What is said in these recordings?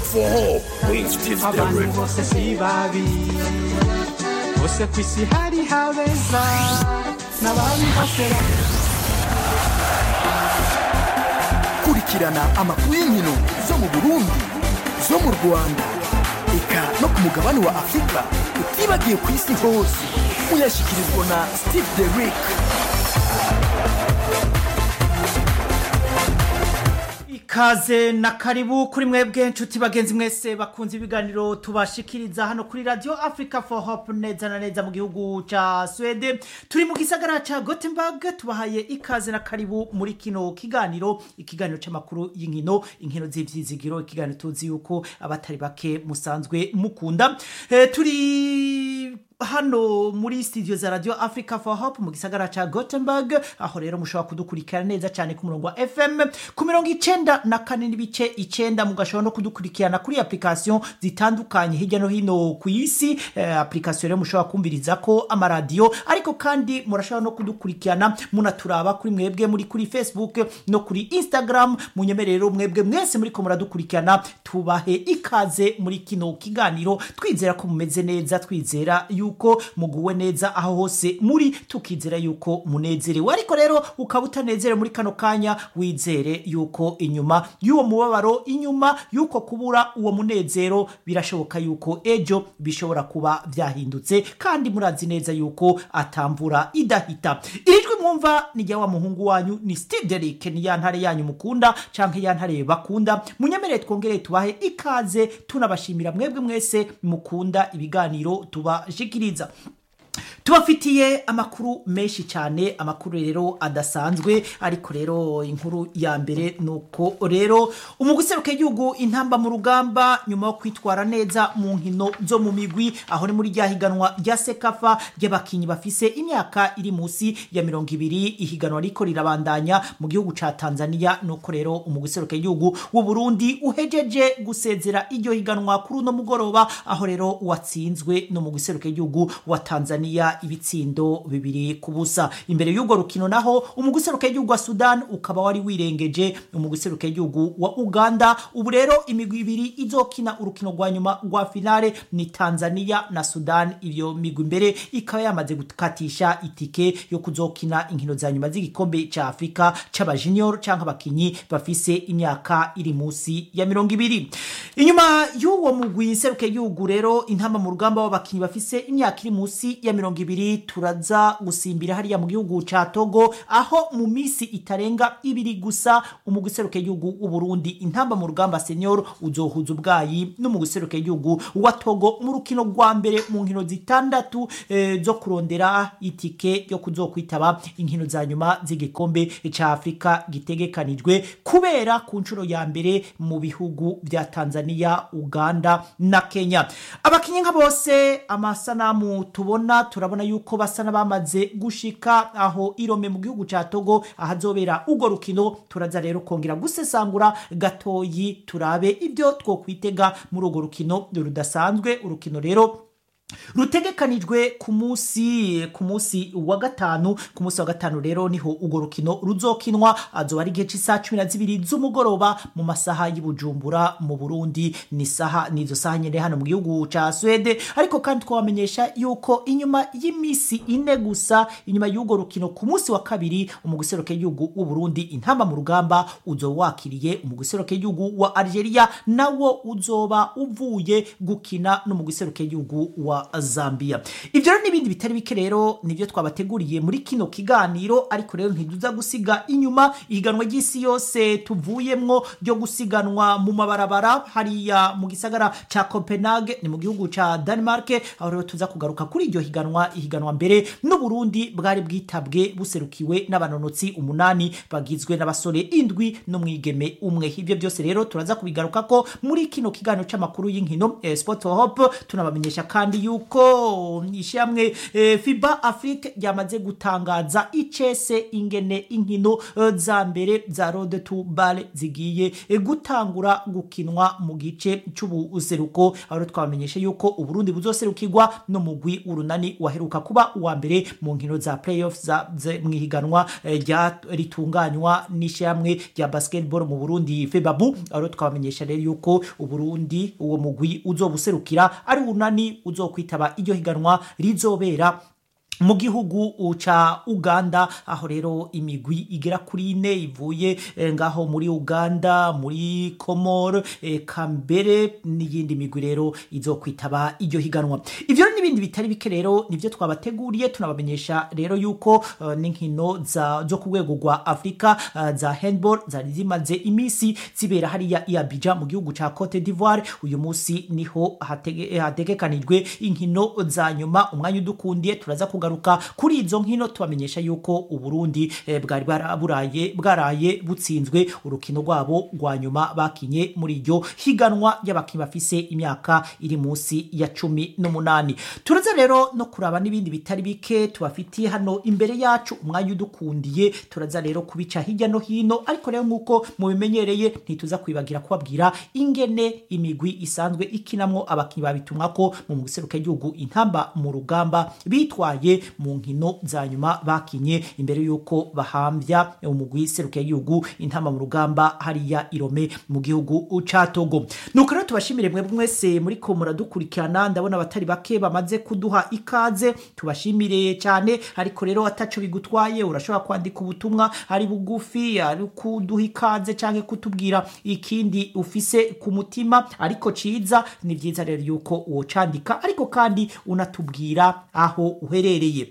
for hope with Steve abantu Derrick. bose si babi bose ku isi hari habeza n'ababi bose kurikirana amakuru y'inkino zo mu burundi zo mu rwanda eka no ku mugabane wa afurika utibagiye ku isi hose uyashyikirizwa na steve derick ikaze na karibu kuri mwebwe nshuti bagenzi mwese bakunze ibiganiro tubashikiriza hano kuri radio africa for hope neza na neza mu gihugu ca swede turi mu gisagara ca gothenburg tubahaye ikaze na karibu muri kino kiganiro ikiganiro c'amakuru y'inkino inkino z'ivyizigiro ikiganiro tuzi yuko abatari bake musanzwe mukunda e, turi hano muri studio za radio africa for hope mu gisagara ca gothenburg aho rero mushobora kudukurikira neza cyane ku murongo wa fm ku mirongo icenda na kane n'ibice icenda mugashobora no kudukurikirana kuri application zitandukanye hirya no hino ku isi eh, application rero mushobora kumviriza ko amaradiyo ariko kandi murashobora no kudukurikirana munaturaba kuri mwebwe muri kuri facebook no kuri instagram munyemerero mwebwe mwese muriko muradukurikirana tubahe ikaze muri kino kiganiro twizera ko mumeze neza twizera yuko muguwe neza aho hose muri tukizera yuko munezerewe ariko rero ukaba utanezerewe muri kano kanya wizere yuko inyuma y'uwo mubabaro inyuma y'uko kubura uwo munezero birashoboka yuko ejo bishobora kuba byahindutse kandi murazi neza yuko atamvura idahita iri jwi mwumva ni rya wa muhungu wanyu ni steve derrick ni ya ntare yanyu mukunda canke ya ntare bakunda munyemerere twongere tubahe ikaze tunabashimira mwebwe mwese mukunda ibiganiro tubashikiriza tubafitiye amakuru menshi cyane amakuru rero adasanzwe ariko rero inkuru ya mbere ni uko rero umuguseruka igihugu intamba mu rugamba nyuma yo kwitwara neza mu nkino zo mu migwi aho ni muri rya higanwa rya sekafa ry'abakinnyi bafise imyaka iri munsi ya mirongo ibiri ihiganwa riko rirabandanya mu gihugu ca tanzania nuko rero umuguseruka igihugu w'u burundi uhejeje gusezera iryo higanwa kuri uno mugoroba aho rero watsinzwe no mu guseruka igihugu wa tanzania ibitsindo bibiri ku busa imbere y'urwo rukino naho umuguseruka igihugu wa sudan ukaba wari wirengeje umuguseruka igihugu wa uganda ubu rero imigwi ibiri izokina urukino rwa nyuma rwa finale ni tanzania na sudan iyo migwi imbere ikaba yamaze gukatisha itike yo kuzokina inkino za nyuma z'igikombe ca afurika c'abajunior canke abakinyi bafise imyaka iri munsi ya mirongo ibiri inyuma y'uwo mugwi seruka igihugu rero intamba mu rugamba w'abakinyi bafise imyaka iri munsi ya mirongo ibiri turaza gusimbira hariya mu gihugu ca togo aho mu minsi itarenga ibiri gusa umugwi seruka igihugu w'uburundi intamba mu rugamba senior uzohuza ubwayi n'umugwi seruka igihugu wa togo mu rukino rwa mbere mu nkino zitandatu eh, zo kurondera itike yo kuzokwitaba inkino za nyuma z'igikombe ca afurika gitegekanijwe kubera ku nshuro ya mbere mu bihugu vya tanzania uganda na kenya abakinyi nka bose amasanamu tubona turabona yuko basa n'abamaze gushika aho irome mu gihugu ca togo ahazobera urwo rukino turaza rero kongera gusesangura gatoyi turabe ibyo twokwitega muri urwo rukino rudasanzwe urukino rero rutegekanijwe ku munsi ku munsi wa gatanu ku munsi wa gatanu rero niho urwo rukino ruzokinwa azoba ari igihe cy'isaha cumi na zibiri z'umugoroba mu masaha y'ubujumbura mu burundi ni saha ni izo saha nyine hano mu gihugu ca swede ariko kandi twabamenyesha yuko inyuma y'iminsi ine gusa inyuma y'urwo rukino ku munsi wa kabiri umuguseruke y'igihugu w'uburundi intamba mu rugamba uzoba wakiriye umuguseruke y'igihugu wa algeria nawo uzoba uvuye gukina n'umuguseruke y'igihugu wa zambia ibyo rero n'ibindi bitari bike rero nibyo twabateguriye muri kino kiganiro ariko rero ntiduza gusiga inyuma ihiganwa ry'isi yose tuvuyemwo ryo gusiganwa mu mabarabara hariya mu gisagara ca copenhague ni mu gihugu ca denmark aho rero tuza kugaruka kuri iryo higanwa ihiganwa mbere n'uburundi bwari bwitabwe buserukiwe n'abanonotsi umunani bagizwe n'abasore indwi n'umwigeme umwe ibyo byose rero turaza kubigaruka ko muri kino kiganiro c'amakuru y'inkino eh, sport for hope tunabamenyesha kandi yuko ishyamwe eh, fiba afrique ryamaze gutangaza icese ingene inkino eh, za mbere za rode tu bale zigiye eh, gutangura gukinwa mu gice c'ubuseruko aho twabamenyesha yuko uburundi buzoserukirwa n'umugwi urunani waheruka kuba uwa mbere mu nkino za playoff za ze- mwihiganwa eh, rya ritunganywa n'ishyamwe rya basketball mu burundi febabu aho twabamenyesha rero yuko uburundi uwo mugwi uzobuserukira ari urunani uzokwitaba iryo higanwa rizobera mu gihugu ca uganda aho rero imigwi igera kuri ine ivuye eh, ngaho muri uganda muri komoro eka mbere n'iyindi migwi rero izokwitaba iryo higanwa ivyo rero n'ibindi bitari bike rero nivyo twabateguriye tunabamenyesha rero yuko eh, n'inkino za- zo ku rwego rwa afurika eh, za handball zari zimaze iminsi zibera hariya i Abidjan mu gihugu ca cote d'ivoire uyu munsi niho hatege- eh, hategekanijwe inkino za nyuma umwanya udukundiye turaza kugaruka kuri izo nkino tubamenyesha yuko uburundi eh, bwari bwaraye bwaraye butsinzwe urukino rwabo rwa nyuma bakinye muri iryo higanwa ry'abakinnyi bafise imyaka iri munsi ya cumi n'umunani turaza rero no kuraba n'ibindi bitari bike tubafitiye hano imbere yacu umwanya udukundiye turaza rero kubica hirya no hino ariko rero nk'uko mubimenyereye ntituza kwibagira kubabwira ingene imigwi isanzwe ikinamwo abakinnyi babitumwako mu mugiseruka y'igihugu intamba mu rugamba bitwaye mu nkino za nyuma bakinye imbere y'uko bahambya umugwi seruka y'igihugu intamba mu rugamba hariya irome mu gihugu ca togo nuko rero tubashimire mwebwe mwese muriko muradukurikirana ndabona abatari bake bamaze kuduha ikaze tubashimire cyane ariko rero ataco bigutwaye urashobora kwandika ubutumwa ari bugufi ari kuduha ikaze canke kutubwira ikindi ufise ku mutima ariko ciza ni vyiza rero yuko wocandika ariko kandi unatubwira aho uherereye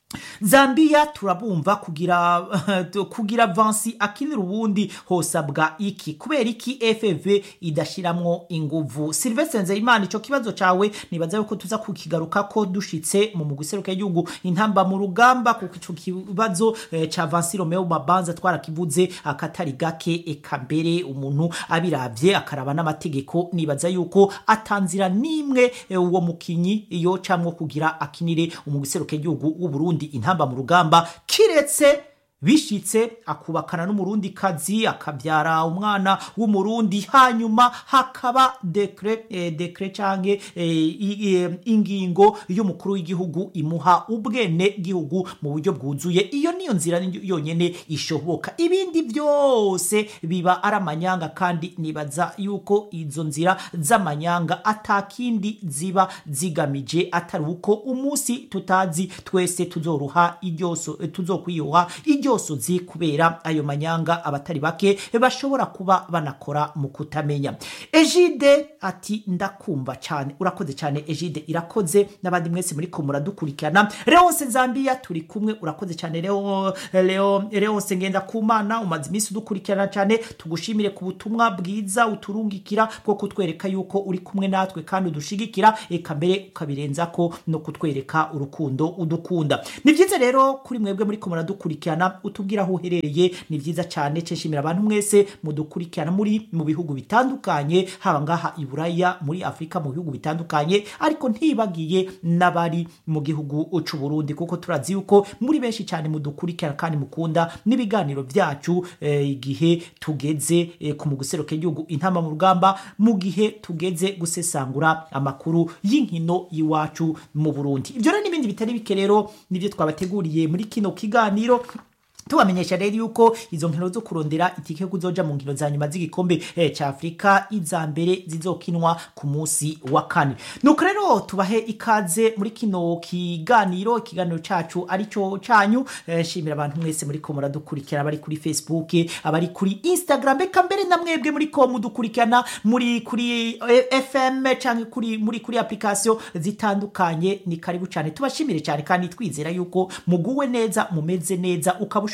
zambia turabumva kugira kugira vansi akinira ubundi hosabwa iki kubera iki fv idashiramwo inguvu silvestre nzeyimana ico kibazo cawe nibaza yuko tuza kukigaruka ko dushitse mu muguseruka y'igihugu intamba mu rugamba kuko ico kibazo eh, ca vansi romeo mabanza twarakivuze akatari gake eka mbere umuntu abiravye akaraba n'amategeko nibaza yuko atanzira n'imwe eh, uwo mukinyi yocamwo kugira akinire umuguseruka y'igihugu w'uburundi intamba mu rugamba kiretse bishitse akubakana n'umurundi kazi akabyara umwana w'umurundi hanyuma hakaba dekre eh, dekre canke eh, i- eh, ingingo y'umukuru w'igihugu imuha ubwene gihugu mu buryo bwuzuye iyo niyo nzira ni- yonyene ishoboka ibindi byose biba ari amanyanga kandi nibaza yuko izo nzira z'amanyanga atakindi ziba zigamije atari uko umunsi tutazi twese tuzoruha iryoso eh, tuzokwiyuha iryosozi kubera ayo manyanga abatari bake bashobora kuba banakora mu kutamenya ejide ati ndakumva cyane urakoze cyane ejide irakoze n'abandi mwese muri ko muradukurikirana leonse zambia turi kumwe urakoze cyane leo leo leonse ngenda kumana umaze iminsi udukurikirana cyane tugushimire ku butumwa bwiza uturungikira bwo kutwereka yuko uri kumwe natwe kandi udushigikira eka mbere ukabirenza ko no kutwereka urukundo udukunda ni byiza rero kuri mwebwe muri ko muradukurikirana utubwira aho uherereye ni byiza cyane ceshimira abantu mwese mudukurikirana muri mu bihugu bitandukanye haba ngaha i buraya muri afurika mu bihugu bitandukanye ariko ntibagiye n'abari mu gihugu c'u Burundi kuko turazi yuko muri benshi cyane mudukurikirana kandi mukunda n'ibiganiro byacu eh, igihe tugeze eh, ku muguseruka igihugu intama mu rugamba mu gihe tugeze gusesangura amakuru y'inkino y'iwacu mu Burundi ibyo rero n'ibindi bitari bike rero nibyo twabateguriye muri kino kiganiro tubamenyesha rero yuko izo nkino zo kurondera itike yo kuzoja mu nkino za nyuma z'igikombe eh, ca afurika iza mbere zizokinwa ku munsi wa kane nuko rero tubahe ikaze muri kino kiganiro ikiganiro cacu arico canyu eh, shimira abantu mwese muri ko muradukurikirana abari kuri facebook abari kuri instagram eka mbere na mwebwe muri ko mudukurikirana muri kuri eh, fm canke kuri muri kuri application zitandukanye ni karibu cyane tubashimire cyane kandi twizera yuko muguwe neza mumeze neza ukaba ushobora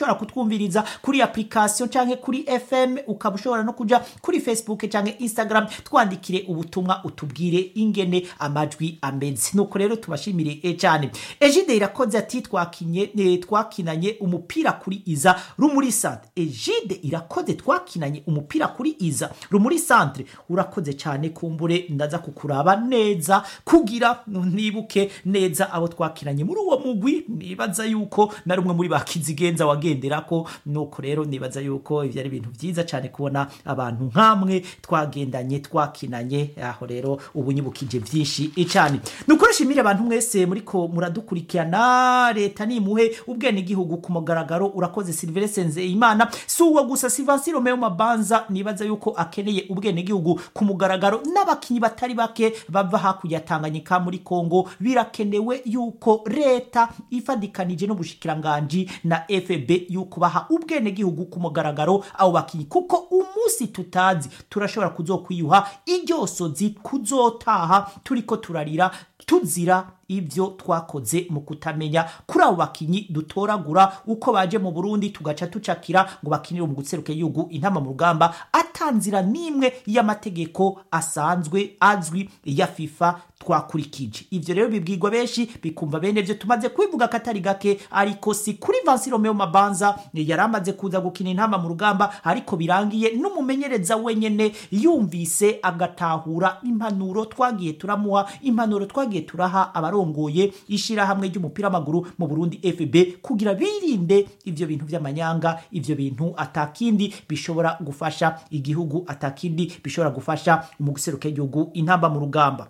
ushobora kutwumviriza kuri application canke kuri fm ukaba ushobora no kuja kuri facebook canke instagram twandikire ubutumwa utubwire ingene amajwi ameze nuko rero tubashimire eh, cyane ejide irakoze ati twakinye eh, twakinanye umupira kuri iza rumuri centre ejide irakoze twakinanye umupira kuri iza rumuri centre urakoze cyane kumbure ndaza kukuraba neza kugira nibuke neza abo twakinanye muri uwo mugwi nibaza yuko na rumwe muri bakizigenza wagenderako nuko rero nibaza yuko ivyo ari ibintu vyiza cyane kubona abantu nkamwe twagendanye twakinanye aho rero ubu nyibukije vyinshi cyane nuko nshimire abantu mwese muriko muradukurikirana leta nimuhe ubwene igihugu ku mugaragaro urakoze Silvestre Nzeyimana si uwo gusa Sivansi Romeo Mabanza nibaza yuko akeneye ubwene igihugu ku mugaragaro n'abakinyi batari bake bava hakurya ya Tanganyika muri Kongo birakenewe yuko leta ifadikanije n'ubushikiranganji na FB yuko baha ubwene gihugu ku mugaragaro abo bakinyi kuko umunsi tutazi turashobora kuzokwiyuha iryosozi kuzotaha turiko turarira tuzira ibyo twakoze mu kutamenya kuri abo bakinyi dutoragura uko baje mu Burundi tugaca tucakira ngo bakinire mu guseruka igihugu intama mu rugamba atanzira n'imwe y'amategeko asanzwe azwi ya FIFA twakurikije ivyo rero bibwirwa benshi bikumva bene vyo tumaze kwivuga katari gake ariko si kuri Vansi Romeo Mabanza yari amaze kuza gukina intama mu rugamba ariko birangiye n'umumenyereza wenyene yumvise agatahura impanuro twagiye turamuha impanuro twagiye turaha abarongoye ishirahamwe ry'umupira w'amaguru mu Burundi FB kugira birinde ivyo bintu vy'amanyanga ivyo bintu atakindi bishobora gufasha igihugu atakindi bishobora gufasha mu guseruka igihugu intamba mu rugamba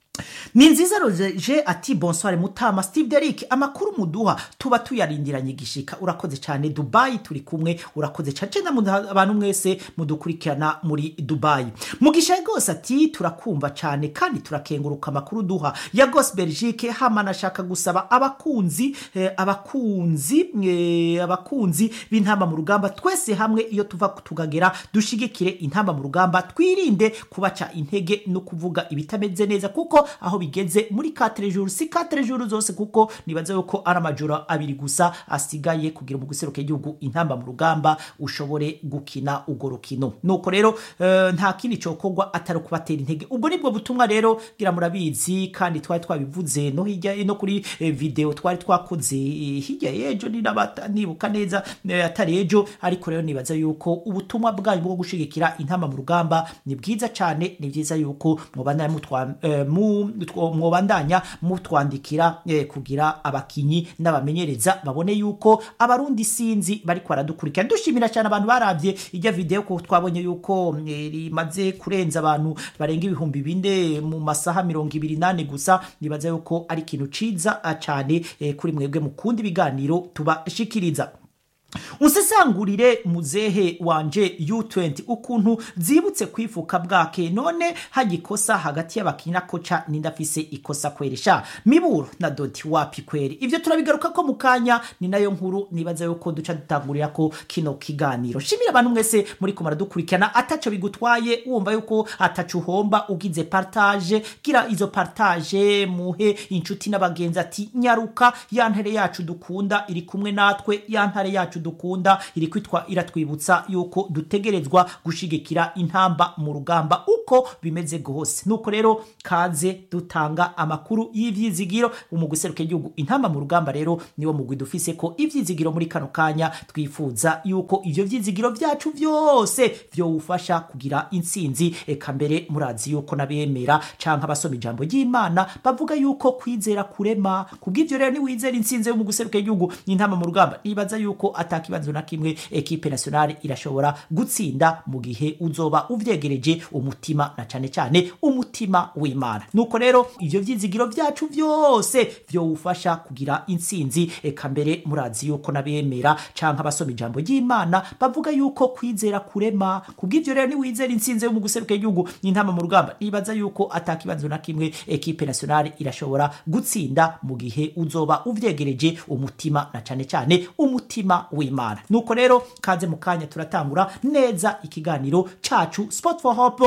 ni nziza roje ati bonsoir mutama steve derrick amakuru muduha tuba tuyarindiranye igishika urakoze cyane dubayi turi kumwe urakoze cyane cyane abantu mwese mudukurikirana muri dubayi mugisha rwose ati turakumva cyane kandi turakenguruka amakuru duha ya gos belgique hama nashaka gusaba abakunzi eh, abakunzi eh, abakunzi b'intamba mu rugamba twese hamwe iyo tuva tugagera dushigikire intamba mu rugamba twirinde kubaca intege no kuvuga ibitameze neza kuko aho bigeze muri 4 jours si 4 jours zose kuko nibaza yuko ari amajoro abiri gusa asigaye kugira mu guseruka igihugu intamba mu rugamba ushobore gukina ugo rukino nuko rero uh, nta kindi cokorwa atari kubatera intege ubwo nibwo butumwa rero gira murabizi kandi twari twabivuze no hirya no kuri eh, video twari twakoze eh, hirya yejo ni nabata nibuka neza eh, atari ejo ariko rero nibaza yuko ubutumwa bwanyu bwo gushigikira intamba mu rugamba ni bwiza cyane ni byiza yuko mubana mutwa eh, mu mwobandanya mutwandikira eh, kugira abakinyi n'abamenyereza babone yuko abarundi sinzi bariko baradukurikira dushimira cyane abantu baravye ijya video ko twabonye yuko eh, rimaze kurenza abantu barenga ibihumbi bine mu masaha mirongo ibiri nane gusa nibaza yuko ari ikintu ciza cyane eh, kuri mwebwe mukunda ibiganiro tubashikiriza unsesangurire muzehe wanje U20 ukuntu zibutse kwifuka bwake none hagikosa hagati y'abakina koca nindafise ikosa kweresha miburo na doti wapi kweri ivyo turabigaruka ko mukanya ni nayo nkuru nibaza yuko duca dutangurira ko kino kiganiro shimira abantu mwese muri ko maradukurikirana ataco bigutwaye wumva yuko ataco uhomba ugize partage gira izo partage muhe inshuti n'abagenzi ati nyaruka ya ntare yacu dukunda iri kumwe natwe ya ntare yacu dukunda iri kwitwa iratwibutsa yuko dutegerezwa gushigikira intamba mu rugamba uko bimeze gose nuko rero kaze dutanga amakuru y'ivyizigiro umuguseruka igihugu intamba mu rugamba rero niwo mugwi dufise ko ivyizigiro muri kano kanya twifuza yuko ivyo vyizigiro vyacu vyose vyowufasha kugira intsinzi eka mbere murazi yuko nabemera canke abasoma ijambo ry'imana bavuga yuko kwizera kurema kubw'ivyo rero niwizera intsinzi yo mu guseruka igihugu intamba mu rugamba nibaza yuko atakibazo na kimwe ekipe nationale irashobora gutsinda mu gihe uzoba uvyegereje umutima na cane cane umutima w'imana nuko rero ivyo vyizigiro vyacu vyose vyowufasha kugira intsinzi eka mbere murazi yuko nabemera canke abasoma ijambo ry'imana bavuga yuko kwizera kurema kubw'ivyo rero niwizera intsinzi yo mu guseruka igihugu intama mu rugamba nibaza yuko atakibazo na kimwe ekipe nationale irashobora gutsinda mu gihe uzoba uvyegereje umutima na cane cane umutima w'imana nuko rero kaze mu kanya turatangura neza ikiganiro cacu sport for hope